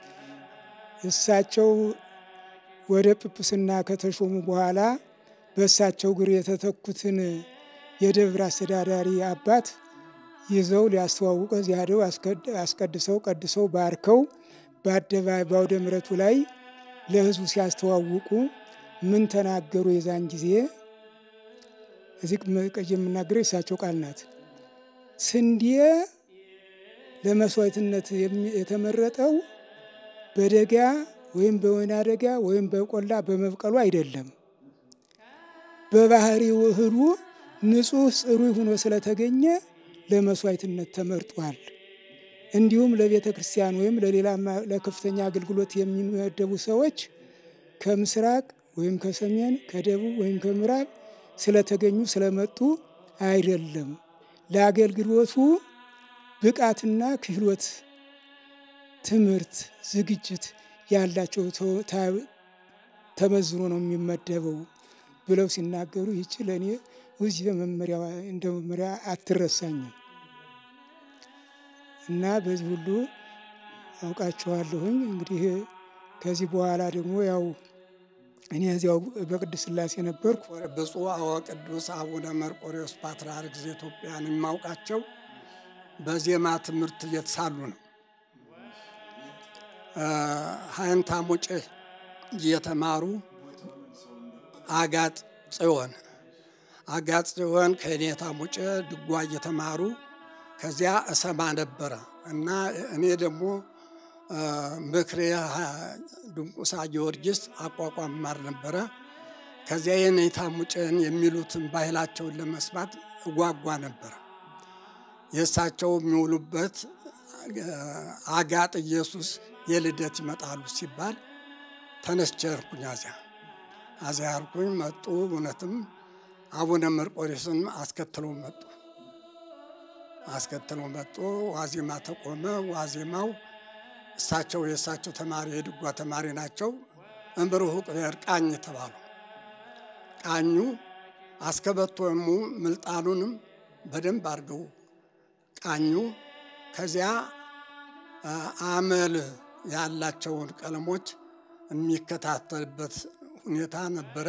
S5: እሳቸው ወደ ጵጵስና ከተሾሙ በኋላ በእሳቸው እግር የተተኩትን የደብር አስተዳዳሪ አባት ይዘው ሊያስተዋውቀ እዚያ ሄደው አስቀድሰው ቀድሰው ባርከው በአደባባይ በአውደ ምሕረቱ ላይ ለሕዝቡ ሲያስተዋውቁ ምን ተናገሩ? የዛን ጊዜ እዚህ ቀይ የምናገረው የእሳቸው ቃል ናት። ስንዴ ለመስዋዕትነት የተመረጠው በደጋ ወይም በወይና ደጋ ወይም በቆላ በመብቀሉ አይደለም። በባህሪው እህሉ ንጹሕ ጽሩይ ሆኖ ስለተገኘ ለመስዋዕትነት ተመርጧል። እንዲሁም ለቤተ ክርስቲያን ወይም ለሌላ ለከፍተኛ አገልግሎት የሚመደቡ ሰዎች ከምስራቅ ወይም ከሰሜን ከደቡብ ወይም ከምዕራብ ስለተገኙ ስለመጡ አይደለም። ለአገልግሎቱ ብቃትና ክህሎት፣ ትምህርት፣ ዝግጅት ያላቸው ተመዝኖ ነው የሚመደበው ብለው ሲናገሩ ይቺ ለእኔ እዚህ መመሪያ እንደ መመሪያ አትረሳኝም እና በዚህ ሁሉ አውቃቸዋለሁኝ። እንግዲህ ከዚህ በኋላ ደግሞ ያው እኔ እዚያው በቅድስት ሥላሴ ነበርኩ።
S6: ብፁዕ ወቅዱስ አቡነ መርቆሬዎስ ፓትርያርክ ዘኢትዮጵያን የማውቃቸው በዜማ ትምህርት ቤት ሳሉ ነው። ሀይንታ ሙጭ እየተማሩ አጋጥ ጽዮን አጋጥ ጽዮን ከኔታ ሙጭ ድጓ እየተማሩ ከዚያ እሰማ ነበረ እና እኔ ደግሞ ምክሬ ድንቁሳ ጊዮርጊስ አቋቋም ማር ነበረ። ከዚያ የኔታ ሙጬን የሚሉትን ባህላቸውን ለመስማት እጓጓ ነበረ። የእሳቸው የሚውሉበት አጋጥ ኢየሱስ የልደት ይመጣሉ ሲባል ተነስቼ ሄድኩኝ። አዚያ አዚያ ሄድኩኝ። መጡ። እውነትም አቡነ መርቆሬዎስን አስከትለው መጡ። አስከትለው መጡ። ዋዜማ ተቆመ። ዋዜማው እሳቸው የእሳቸው ተማሪ የድጓ ተማሪ ናቸው። እምብርሁ ቅቤር ቃኝ ተባሉ። ቃኙ አስከበቶሙ ምልጣኑንም በደንብ አድርገው ቃኙ። ከዚያ አመል ያላቸውን ቀለሞች የሚከታተልበት ሁኔታ ነበረ።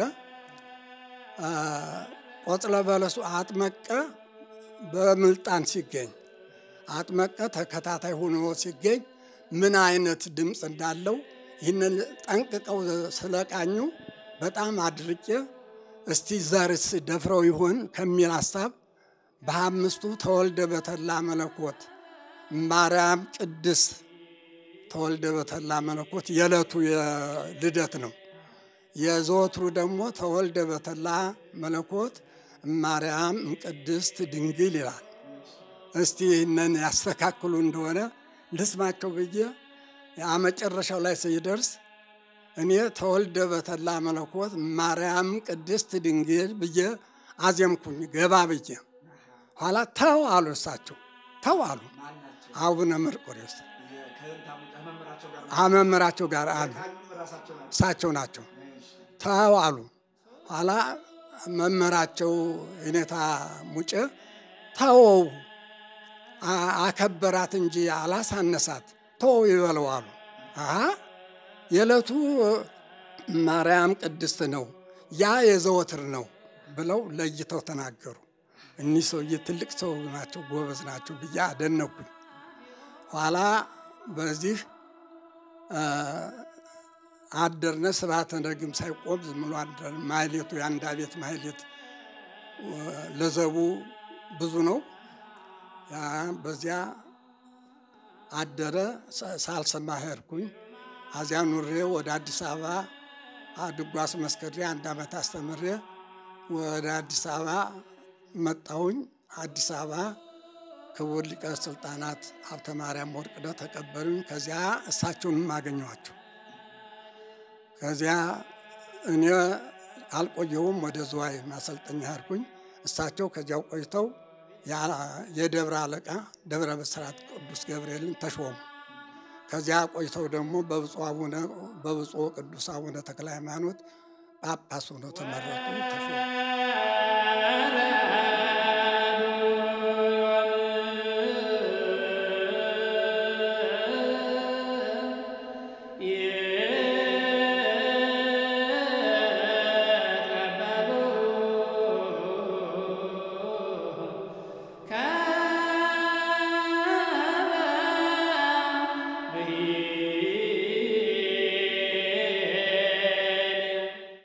S6: ቆጽለ በለሱ አጥመቀ በምልጣን ሲገኝ አጥመቀ ተከታታይ ሆኖ ሲገኝ ምን አይነት ድምፅ እንዳለው ይህንን ጠንቅቀው ስለቃኙ በጣም አድርቄ እስቲ ዘርስ ደፍረው ይሆን ከሚል ሀሳብ በአምስቱ ተወልደ በተላ መለኮት ማርያም ቅድስት ተወልደ በተላ መለኮት የዕለቱ የልደት ነው። የዘወትሩ ደግሞ ተወልደ በተላ መለኮት ማርያም ቅድስት ድንግል ይላል። እስቲ ይህንን ያስተካክሉ እንደሆነ ልስማቸው ብዬ መጨረሻው ላይ ሲደርስ እኔ ተወልደ በተላ መለኮት ማርያም ቅድስት ድንግል ብዬ አዜምኩኝ ገባ ብዬ። ኋላ ተው አሉ እሳቸው ተው አሉ። አቡነ መርቆሬዎስ መምህራቸው ጋር አሉ እሳቸው ናቸው። ተው አሉ። ኋላ መምህራቸው የኔታ ሙጬ ተወው አከበራት እንጂ አላሳነሳት ተወው ይበለው አሉ። የዕለቱ ማርያም ቅድስት ነው፣ ያ የዘወትር ነው ብለው ለይተው ተናገሩ። እኒህ ሰውዬ ትልቅ ሰው ናቸው፣ ጎበዝ ናቸው ብዬ አደነኩኝ። ኋላ በዚህ አደርነ ስብሐተ ነግም ሳይቆም ዝም ብሎ አደር። ማህሌቱ የአንድ ቤት ማህሌት ለዘቡ ብዙ ነው። በዚያ አደረ። ሳልሰማ ሄድኩኝ። አዚያ ኑሬ ወደ አዲስ አበባ ድጓ አስመስክሬ አንድ ዓመት አስተምሬ ወደ አዲስ አበባ መጣሁኝ። አዲስ አበባ ክቡር ሊቀ ስልጣናት ሀብተ ማርያም ወርቅነህ ተቀበሉኝ። ከዚያ እሳቸውንም አገኘኋቸው። ከዚያ እኔ አልቆየሁም፣ ወደ ዝዋይ ማሰልጠኛ ሄድኩኝ። እሳቸው ከዚያው ቆይተው የደብረ አለቃ ደብረ ብስራት ቅዱስ ገብርኤልን ተሾሙ። ከዚያ ቆይተው ደግሞ በብፁዕ ቅዱስ አቡነ ተክለ ሃይማኖት ጳጳስ ሆነው ተመረጡ፣ ተሾሙ።